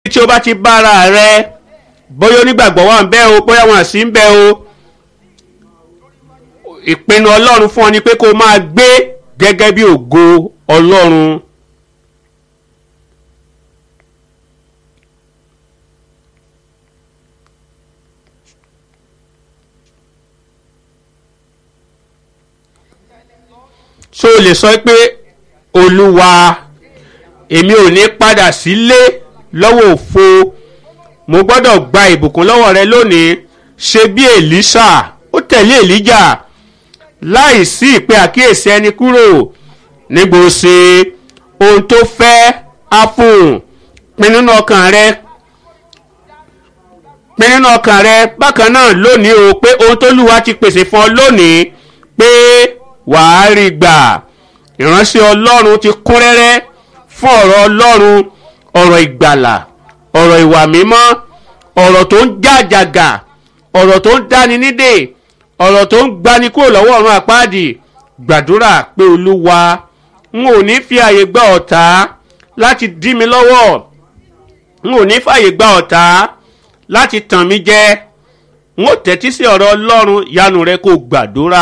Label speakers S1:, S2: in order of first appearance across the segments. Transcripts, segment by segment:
S1: tí o bá ti bára rẹ bóyá onígbàgbọ́ wà ń bẹ́ o bóyá wọn sì ń bẹ́ o ìpinnu ọlọ́run fún ọ ni pé kó o máa gbé gẹ́gẹ́ bí ògo ọlọ́run. so o lè sọ pé olúwa èmi ò ní padà sílé lọ́wọ́ òfo mo gbọ́dọ̀ gba ìbùkún lọ́wọ́ rẹ lónìí ṣe bí èlíṣà ó tẹ̀lé èlíjà láì sí ìpè àkíyèsí ẹni kúrò nígbò ṣe ohun tó fẹ́ á fún un pin nínú ọkàn rẹ pin nínú ọkàn rẹ bákan náà lónìí o pé ohun tó lùwà ti pèsè fún ọ lónìí pé wàá rí gbà ìránṣẹ́ ọlọ́run ti kún rẹ́rẹ́ fún ọ̀rọ̀ ọlọ́run ọ̀rọ̀ ìgbàlà ọ̀rọ̀ ìwà mímọ́ ọ̀rọ̀ tó ń jàjàgà ọ̀rọ̀ tó ń dáni nídè ọ̀rọ̀ tó ń gbani kúrò lọ́wọ́ ọ̀run àpáàdì gbàdúrà pé olúwa n ò ní fi àyè gba ọ̀tá láti dí mi lọ́wọ́ n ò ní fàyè gba ọ̀tá láti tàn mí jẹ n ó tẹ́tí sí ọ̀rọ̀ ọlọ́run yanu rẹ kó gbàdúrà.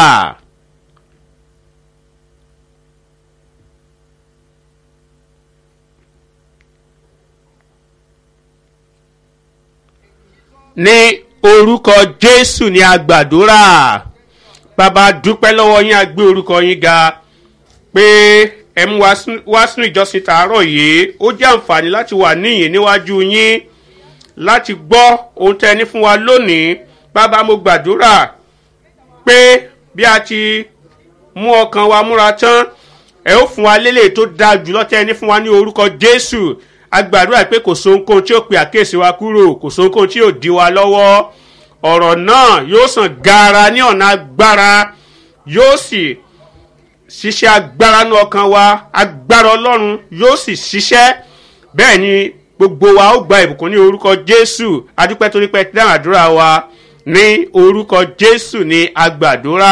S1: ní orúkọ jésù ní agbàdúrà bàbá dúpẹ́ lọ́wọ́ yín a gbé orúkọ yín ga pé ẹ mú wá sínú ìjọsìn tàárọ̀ yìí ó jẹ́ àǹfààní láti wà níyìn níwájú yín láti gbọ́ ohun tẹ́ ẹ ní fún wa lónìí bàbá mo gbàdúrà pé bí a ti mú ọkàn wa múra tán ẹ ó fún wa lélẹ̀ tó dáa jùlọ tẹ́ ẹ ní fún wa ní orúkọ jésù agbàdúrà pé kò sóhunkóhun tí ó pe àkéèsí wa kúrò kò sóhunkóhun tí yóò di wa lọ́wọ́ ọ̀rọ̀ náà yóò sàn gaara ní ọ̀nà agbára yóò sì ṣiṣẹ́ agbára ní ọkàn wa agbára ọlọ́run yóò sì ṣiṣẹ́ bẹ́ẹ̀ ni gbogbo wa ó gba ìbùkún ní orúkọ jésù adúpẹ́ torí pé dáhùn àdúrà wa ní orúkọ jésù ní agbàdúrà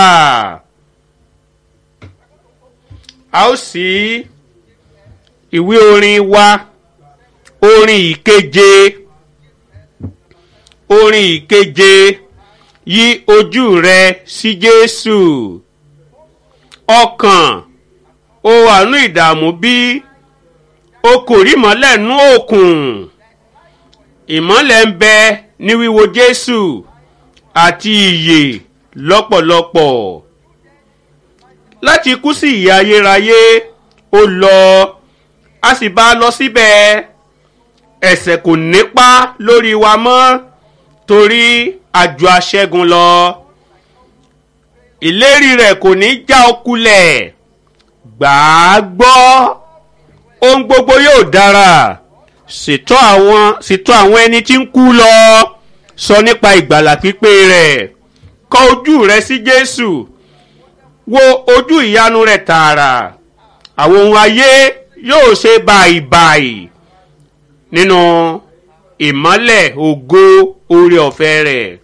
S1: a ó sì ìwé orin wa orin ìkeje orin ìkeje yí ojú rẹ sí jésù ọkàn o àánú ìdààmú bí o kò rí ìmọ́lẹ̀ nú òkun ìmọ́lẹ̀ ń bẹ ní wíwo jésù àti ìyè lọ́pọ̀lọpọ̀ láti kú sí ìyà ayérayé ó lọ a sì bá a lọ síbẹ̀ ẹ̀sẹ̀ kò nípa lórí wa mọ́ torí àjò aṣẹ́gun lọ ìlérí rẹ̀ kò ní já ọ kulẹ̀ gbà á gbọ́ ohun gbogbo yóò dára ṣètò àwọn ṣètò àwọn ẹni tí ń kú lọ sọ nípa ìgbàlà pípé rẹ̀ kọ ojú rẹ sí jésù wo ojú ìyanu rẹ̀ tààrà àwọn ohun ayé yóò ṣe báyìí nínú ìmọ́lẹ̀ ògo oore ọ̀fẹ́ rẹ̀